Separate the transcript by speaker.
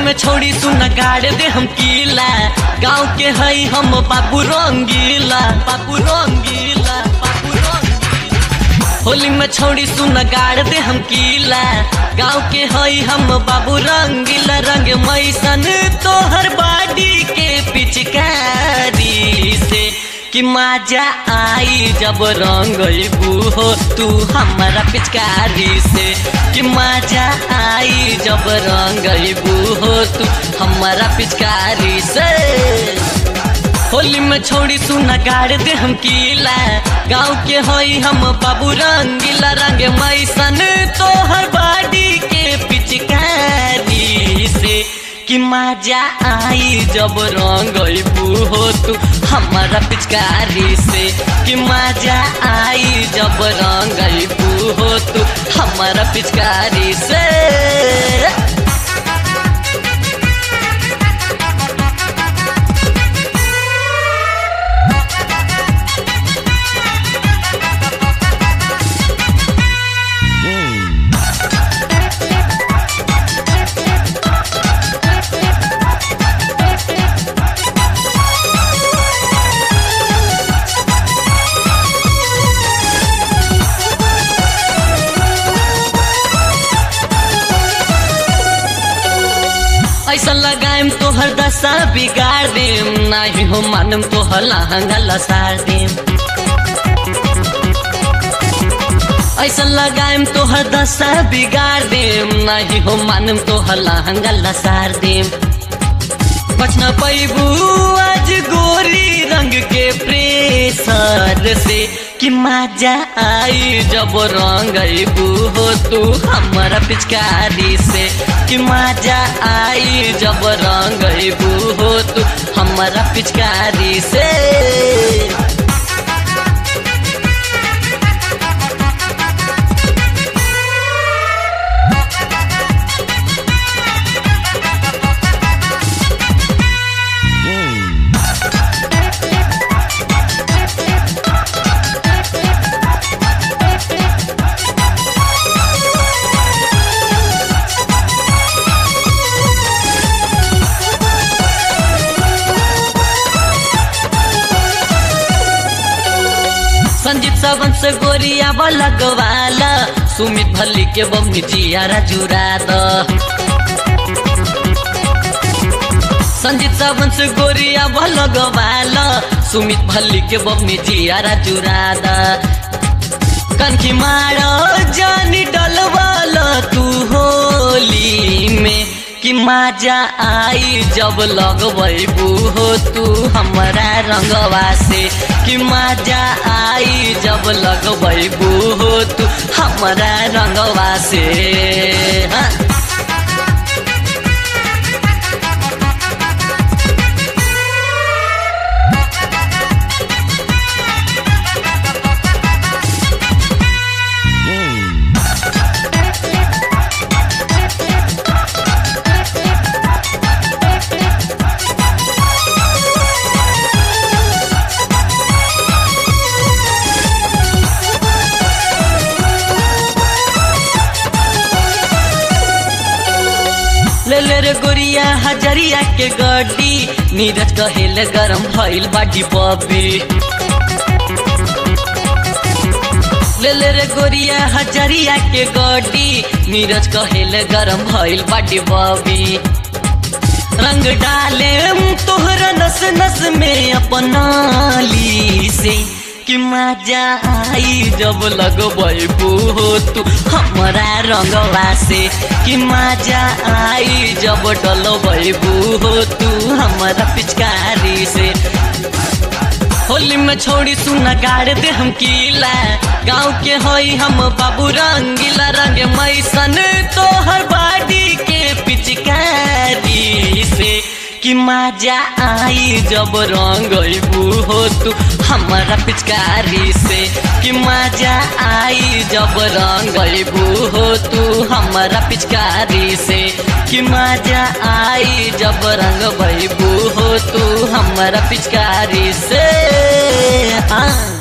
Speaker 1: में छोड़ी सुन गाड़ दे हम कीला गाँव के हई हम बाबू रंगीला बाबू रंगीला बाबू रंगीला होली में छोड़ी सुन गाड़ दे हम कीला गाँव के हई हम बाबू रंगीला रंग मैसन तोहर बाडी के पिचकारी से कि मजा आई जब रंग हो तू हमारा पिचकारी से कि मजा आई जब रंग हो तू हमारा पिचकारी से होली में छोड़ी सुना गाड़ दे हम कीला गाँव के हई हम बाबू रंगीला रंग मैसन तोहर बाडी के पिचकारी से कि मजा आई जब रंग हो तू हमारा पिचकारी से कि मजा आई जब रंग हो तू हमारा पिचकारी से ऐसा लगाएम तोहर दशा बिगाड़ देम नाही हो मानम तोहर लहंगा लसार देम ऐसा लगाएम तोहर दशा बिगाड़ देम नाही हो मानम तोहर लहंगा लसार देम बचना पैबू आज गोरी रंग के प्रेसर से कि मजा आई जब रंग हो तू हमारा पिचकारी से कि मजा आई जब रंग हो तू हमारा पिचकारी से संजीत सावन से गोरिया लगवाला सुमित भल्ली के बम्मी जियारा जुरा द संजीत सावन से गोरिया लगवाला सुमित भल्ली के बम्मी जियारा जुरा द कनखी मारो जानी डलवाला तू होली में कि मजा आई जब लगबू हो तू हमारा रंगवा से कि मजा आई जब लगबू हो तू हमारा रंगवा से हाँ। ले ले रे गोरिया हजरिया के गड्डी नीरज कहेल गरम भइल बाटी बबी ले ले रे गोरिया हजरिया के गड्डी नीरज कहेल गरम भइल बाटी बबी रंग डाले तोहरा नस नस में अपनाली से कि मजा आई जब लगबू हो तू हमारा रंगवा से कि मजा आई जब डलबू हो तू हमारा पिचकारी से होली में छोड़ी सुना गाड़ दे हम कीला गाँव के हई हम बाबू रंगीला रंग मैसन तोहर बाडी के पिचकारी से कि मजा आई जब रंग हो तू हमारा पिचकारी से कि मजा आई जब रंग हो तू हमारा पिचकारी से कि मजा आई जब रंग हो तू हमारा पिचकारी से हाँ